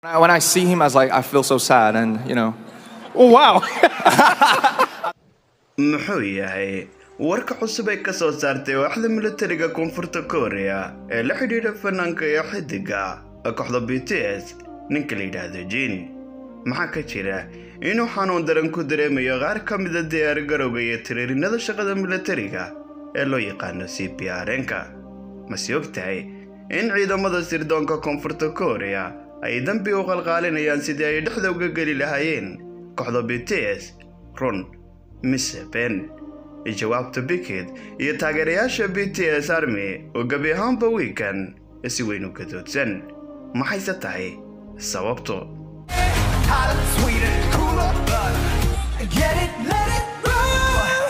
When I see him, I was like, I feel so sad, and you know. Oh, wow. muxuu yahay warka cusub ay ka soo saartay waaxda militariga koonfurta korea ee la xidhiidha fanaanka iyo xidiga kooxda b t s ninka la yidhaahdo jin maxaa ka jira inuu xanuun daran ku dareemayo qaar ka mida diyaar garowga iyo tiriirinada shaqada militariga ee loo yaqaano c p r-nka mase og tahay in ciidamada sirdoonka koonfurta korea ay dambi u qalqaalinayaan sidii ay dhexda uga geli lahaayeen kooxda b t s run mise ben jawaabta bikid iyo taageerayaasha b t s army oo gebi ahaanba wiikan si weyn u gadoodsan maxayse tahay sababtu Hotter, sweeter, cooler, but get it, let it roll.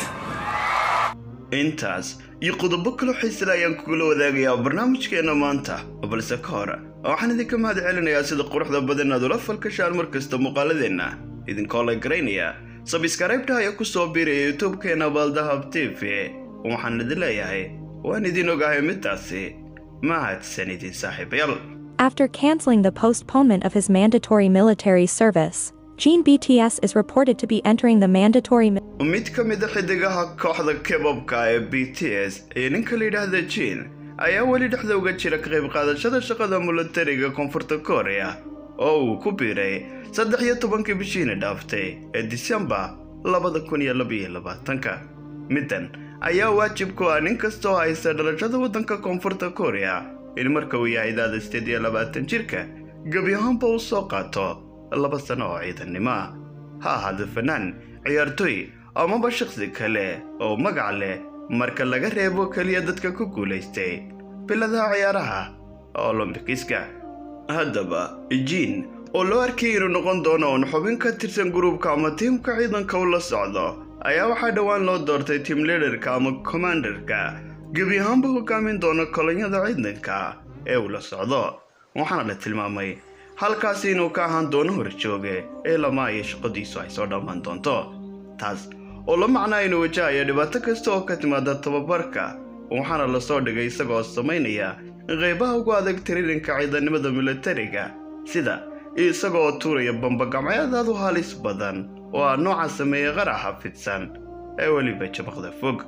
intaas iyo qodobo kaloo xiisale ayaan kugula wadaagayaa barnaamijkeena maanta balse ka hor waxaan idinka mahad celinayaa sida quruxda badan aad ula falkashaan mar kasta muuqaaladeenna idinkoo la garaynaya sabiskarayبta ayaa ku soo biiraya youtube-keena baaldahab t v waxaan idin leeyahay waan idin ogahay midaasi mahadsan idin saaxiibayaal After canceling the postponement of his mandatory military service, Gene BTS is reported to be entering the mandatory mi- mid ka mid a xidigaha kooxda kebabka ee b t s ee ninka la yidhaahda jin ayaa weli dhexda uga jira ka qayb qaadashada shaqada militariga koonfurta korea oo uu ku biiray saddex iyo tobankii bishiina dhaaftay ee disembar labada kun iyo labaiyo labaatanka middan ayaa waajib ku ah nin kasta oo haysta dhalashada waddanka koonfurta korea in marka uu yahay daada sideed iyo labaatan jirka gebi ahaanba uu soo qaato laba sano oo ciidannimo ah ha ahaado fanaan ciyaartoy amaba shakhsi kale oo magac leh marka laga reebo keliya dadka ku guulaystay biladaha ciyaaraha olombikiska haddaba jiin oo loo arkay inuu noqon doono uun xubin ka tirsan gruubka ama tiimka ciidanka u la socdo ayaa waxaa dhowaan loo doortay tiim liderka ama commanderka gebi ahaanba hogaamin doona kolonyada ciidanka ee uu la socdo waxaana la tilmaamay halkaasi inuu ka ahaan doono horjooge ee lama iyo shaqadiisu ay soo dhammaan doonto taas oo la macnaa inuu wajahayo dhibaato kasta oo ka timaada tababarka waxaana lasoo dhigay isagoo samaynaya qaybaha ugu adag tiriirinka ciidanimada militariga sida isagoo tuuraya bambagacmeedaad u halis badan oo ah nooca sameeya qaraxa fidsan ee weliba jabaqda fog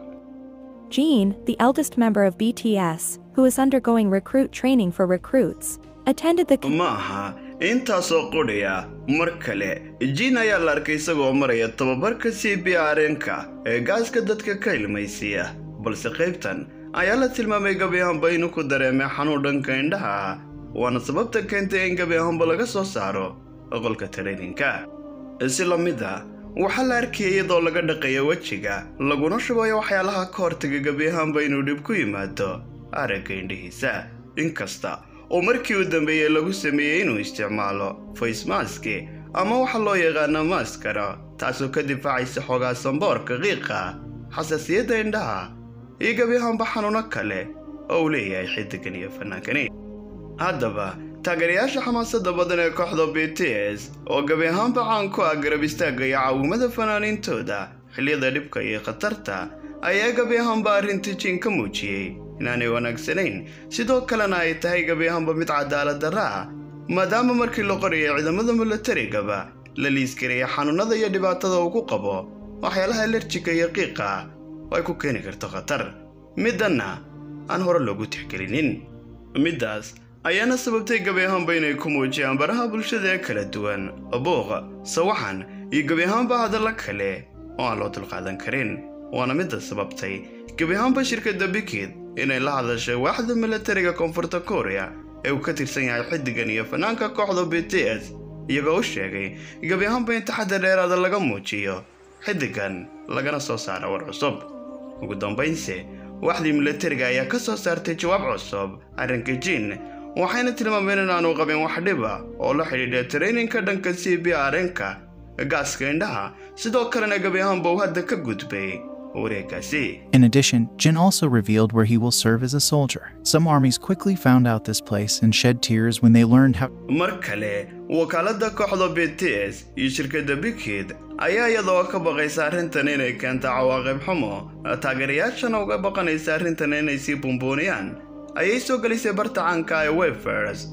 Gene, the eldest member of BTS, who is undergoing recruit training for recruits, attended the ma aha intaasoo qudhaya mar kale jiin ayaa la arkay isagoo maraya tababarka c b r-nka ee gaaska dadka ka ilmaysiiya balse qaybtan ayaa la tilmaamay gebi ahaanba inuu ku dareemay xanuun dhanka indhaha ah waana sababta keentay in gebi ahaanba laga soo saaro qolka tareyninka si la mid a waxaa la arkayay iyadoo laga dhaqayo wejiga laguna shubayo waxyaalaha ka hortaga gebi ahaanba inuu dhib ku yimaado aragga indhihiisa inkasta oo markii u dambeeyey lagu sameeyey inuu isticmaalo faysmaski ama waxa loo yaqaano maaskara taasoo ka difaacaysa xoogaa samboorka qiiqa xasaasiyadda indhaha iyo gebi ahaanba xanuuno kale oo uu leeyahay xidigan iyo fanaankani haddaba taageerayaasha xamaasadda badan ee kooxda b t s oo gebi ahaanba caan ku ah garab istaagga iyo caawimada fanaaniintooda xilliyada dhibka iyo khatarta ayaa gebi ahaanba arrinta jiin ka muujiyey inaanay wanaagsanayn sidoo kalena ay tahay gebi ahaanba mid cadaalad darra ah maadaama markii la qorayay ciidamada militarigaba la liiskaraya xanuunada iyo dhibaatada uu ku qabo waxyaalaha alerjika iyo qiiqa oo ay ku keeni karto khatar middanna aan hore loogu tixgelinin middaas ayaana sababtay gebi ahaanba inay ku muujiyaan baraha bulshada ee kala duwan buuq sawaxan iyo gebi ahaanba hadalla kale oo aan loo dulqaadan karin waana midda sababtay gebi ahaanba shirkadda bikid inay la hadashay waaxda militariga koonfurta korea ee uu ka tirsan yahay xidigan iyo fanaanka kooxda b t s iyagoo u sheegay gebi ahaanba in taxadda dheeraada laga muujiyo xidigan lagana soo saara war cusub ugu dambaynse waaxdii militariga ayaa ka soo saartay jawaab cusub arrinka jiin waxayna tilmaameen in aanu qabin wax dhiba oo la xidhiidha tareyninka dhanka c b r-nka gaaska indhaha sidoo kalena gebi ahaanba uu hadda ka gudbay wareegaasi In addition, Jin also revealed where he will serve as a soldier. Some armies quickly found out this place and shed tears when they learned how. mar kale wakaaladda kooxda b t s iyo shirkadda bikid ayaa iyadoo ka baqaysa arrintan inay keento cawaaqib xumo taageerayaashana uga baqanaysa arrintan inay sii bumbuuniyaan ayay soo gelisay barta caanka ee wefers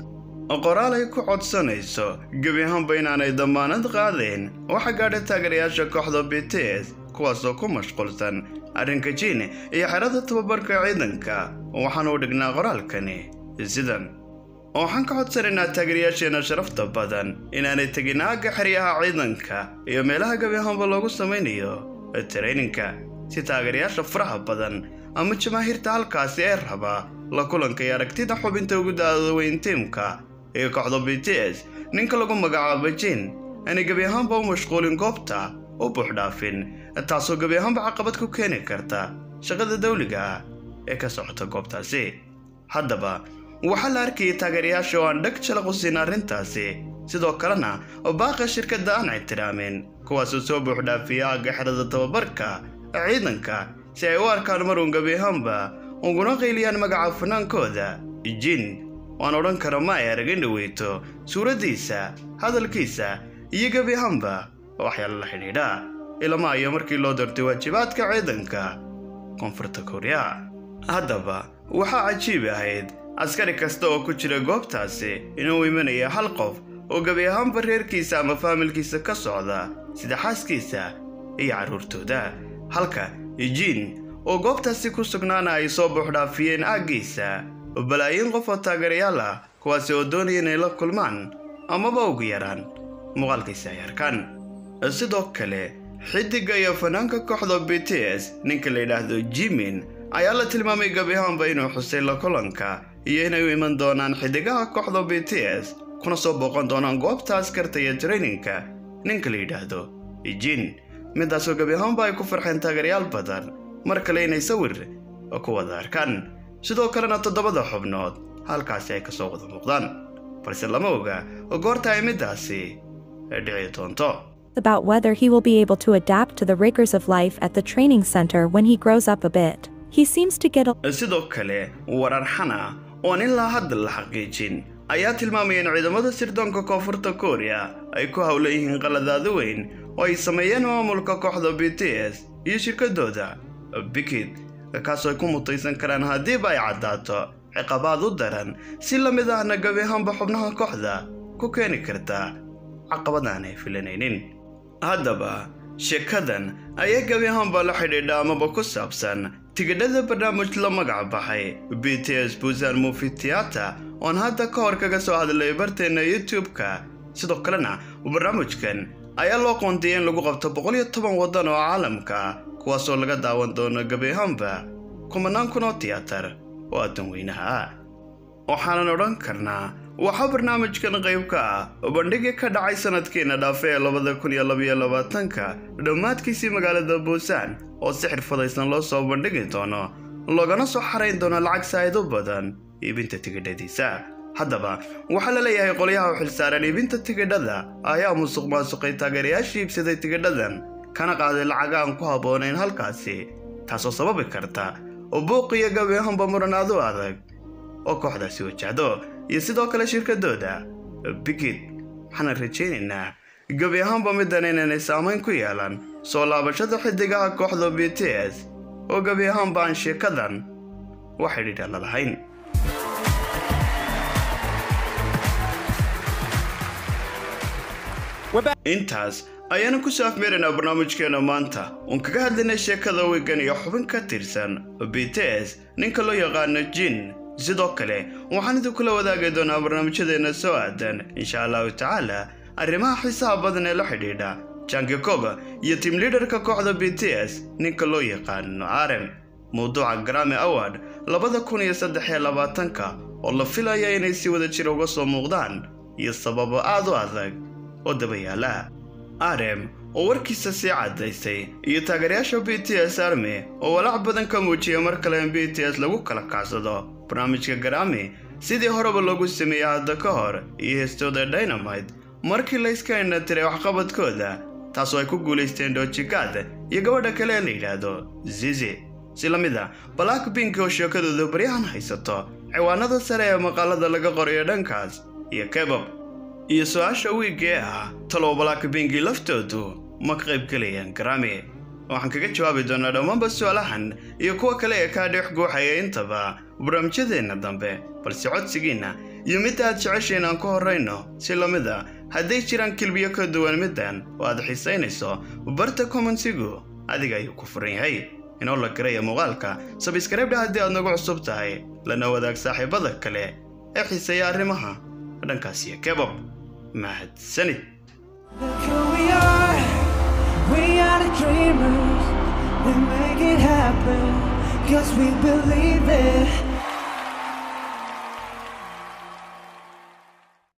qoraal ay ku codsanayso gebi ahaanba inaanay dammaanad qaadayn waxa gaadha taageerayaasha kooxda b t s kuwaasoo ku mashquulsan arrinka jiin iyo xerada tababarka ciidanka waxaana u dhignaa qoraalkani sidan waxaan ka codsanaynaa taageerayaasheenna sharafta badan inaanay tegin aagga xeryaha ciidanka iyo meelaha gebi ahaanba loogu samaynayo tarayninka si taageerayaasha faraha badan ama jamaahiirta halkaasi ee raba la kulanka iyo aragtida xubinta ugu da-da weyn tiimka ee kooxda b t s ninka lagu magacaabo jiin aanay gebi ahaanba u mashquulin goobta u buuxdhaafin taasoo gebi ahaanba caqabad ku keeni karta shaqada dawliga ah ee ka socota goobtaasi haddaba waxaa la arkayay taageerayaasha oo aan dheg jalaq u siin arrintaasi sidoo kalena baaqa shirkadda aan ixtiraamin kuwaasoo soo buuxdhaafiya aagga xerada tababarka ciidanka si ay u arkaan maruun gebi ahaanba uguna qayliyaan magaca fanaankooda jin waan odhan kara ma ay arag in dhaweyto suuraddiisa hadalkiisa iyo gebi ahaanba waxyaala la xidhiidha ilama ayo markii loo doortay waajibaadka ciidanka koonfurta korea haddaba waxaa cajiib ahayd askari kasta oo ku jira goobtaasi inuu imanaya hal qof oo gebi ahaanba reerkiisa ama faamilkiisa ka socda sida xaaskiisa iyo carruurtooda halka jiin oo goobtaasi ku sugnaana ay soo buuxdhaafiyeen aaggiisa balaayiin qof oo taageerayaal ah kuwaasi oo doonaya inay la kulmaan amaba ugu yaraan muuqaalkiisa ay arkaan sidoo kale xidiga iyo fanaanka kooxda b t s ninka la yidhaahdo jimin ayaa la tilmaamay gebi ahaanba inuu xusay la kulanka iyo inay u iman doonaan xidigaha kooxda b t s kuna soo booqan doonaan goobta askarta iyo traininka ninka la yidhaahdo jin midaasoo gebi ahaanba ay ku farxeen taageerayaal badan mar kale inay sawir ku wada arkaan sidoo kalena toddobada xubnood halkaasi ay kasoo wada muuqdaan balse lama oga goorta ay middaasi dhici doonto About whether he will be able to adapt to the rigors of life at the training center when he grows up a bit. He seems to get a sidoo kale warar xana oon ilaa hadda la xaqiijin ayaa tilmaamaya in ciidamada sirdoonka koonfurta korea ay ku howlan yihiin qaladaado weyn oo ay sameeyeen maamulka kooxda b t s iyo shirkadooda bikid kaasoo ay ku mutaysan karaan haddiiba ay caddaato ciqabaad u daran si la mid ahna gebi ahaanba xubnaha kooxda ku keeni karta caqabad aan ay filanaynin haddaba sheekadan ayaa gebi ahaanba la xidhiidha amaba ku saabsan tigidhada barnaamij la magac baxay b t s busan movi theater oon hadda ka hor kaga soo hadlay barteenna youtube-ka sidoo kalena barnaamijkan ayaa loo qoondiyay in lagu qabto boqol iyo toban waddan oo caalamka kuwaasoo laga daawan doono gebi ahaanba kumanaan kun oo tiyaatar oo addan weynaha ah waxaanan odhan karnaa waxaa barnaamijkan qayb ka ah bandhigii ka dhacay sanadkiina dhaafe ee labada kun iyo labaiyo labaatanka dhammaadkiisii magaalada buusan oo si xirfadaysan loo soo bandhigi doono loogana soo xarayn doono lacag saa'id u badan iibinta tigidhadiisa haddaba waxaa la leeyahay qolyaha u xilsaaran iibinta tigidhada ayaa musuq maasuqay taageerayaashii iibsaday tigidhadan kana qaaday lacag aan ku habboonayn halkaasi taasoo sababi karta buuq iyo gabi ahaanba muranaad u adag oo kooxdaasi wajahdo iyo sidoo kale shirkadooda bigid waxaana rajaynaynaa gebi ahaanba middan inaynay saamayn ku yeelan soo laabashada xidigaha kooxda b t s oo gebi ahaanba aan sheekadan wax xidhiidha la lahayn intaas ayaanu ku soo afmeeraynaa barnaamijkeena maanta uun kaga hadlaynay sheekada wigan iyo xubin ka tirsan b t s ninka loo yaqaano jin sidoo kale waxaan idinkula wadaagi doonaa barnaamijyadeenna soo aadan insha allahu tacaala arrimaha xiisaha badan ee la xidhiidha janki koga iyo tiim liidarka kooxda b t s ninka loo yaqaano arem mawduuca grami award labada kun iyo saddex iyo labaatanka oo la filaya inay si wada jir uga soo muuqdaan iyo sababo aad u adag oo dabayaala arem oo warkiisa sii caddaysay iyo taageerayaasha b t s army oo walaac badan ka muujiya mar kale in b t s lagu kala kacsado barnaamijka garami sidii horeba loogu sameeyey hadda ka hor iyo heestooda dynamite markii layska indhatiray waxqabadkooda taasoo ay ku guulaysteen dojigad iyo gabadha kale ee la yidhaahdo zizi si la mid a black bink oo sheekadooda baryahan haysato ciwaanada sare ee maqaalada laga qorayo dhankaas iyo kebob iyo su-aasha wiigee ah talow black binki laftoodu ma ka qayb gelayaan garami waxaan kaga jawaabi doonaa dhammaanba su-aalahan iyo kuwa kale ee kaa dhex guuxaya intaba barnaamijyadeenna dambe balse codsigiinna iyo midda aad jeceshayn aan ku horrayno si la mid a hadday jiraan kilbiyo ka duwan middan oo aad xiisaynayso barta komansigu adiga ayuu ku furan yahay inoo la garaya muuqaalka sabiskarabdha haddii aad nagu cusub tahay lana wadaag saaxiibada kale ee xiiseeya arrimaha dhankaas iyo kebab mahadsanid Look who we are. We are the dreamers. We make it happen. Cause we believe it.